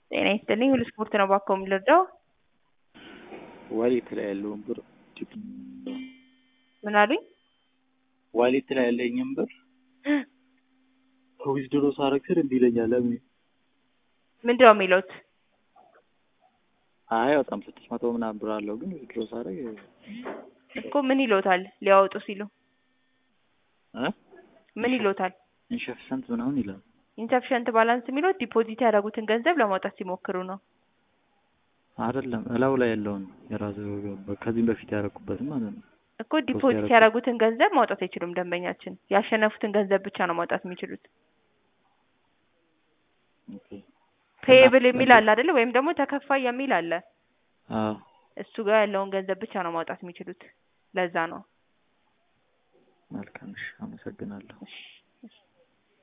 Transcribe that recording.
ጤና ይስጥልኝ ሁሉ ስፖርት ነው እባክዎ የምንረዳው? ዋሌት ላይ ያለውን ብር ምን አሉኝ? ዋሌት ላይ ያለኝን ብር ዊዝድሮ ሳረግ ስር እንዲህ ይለኛል። ለምን ምንድነው የሚሉት? አይ በጣም ስድስት መቶ ምናምን ብር አለው ግን ዊዝድሮ ሳረግ እኮ ምን ይሎታል ሊያወጡ ሲሉ እ ምን ይሎታል? ኢንሸፍሰንት ምናምን ይላል። ኢንሰፊሸንት ባላንስ የሚሉት ዲፖዚት ያደረጉትን ገንዘብ ለማውጣት ሲሞክሩ ነው። አይደለም እላው ላይ ያለውን የራሱ ከዚህም በፊት ያደረኩበትም ማለት ነው። እኮ ዲፖዚት ያደረጉትን ገንዘብ ማውጣት አይችሉም ደንበኛችን። ያሸነፉትን ገንዘብ ብቻ ነው ማውጣት የሚችሉት። ኦኬ ፔየብል የሚል አለ አይደለ? ወይም ደግሞ ተከፋይ የሚል አለ። አዎ እሱ ጋር ያለውን ገንዘብ ብቻ ነው ማውጣት የሚችሉት። ለዛ ነው። መልካም እሺ፣ አመሰግናለሁ። እሺ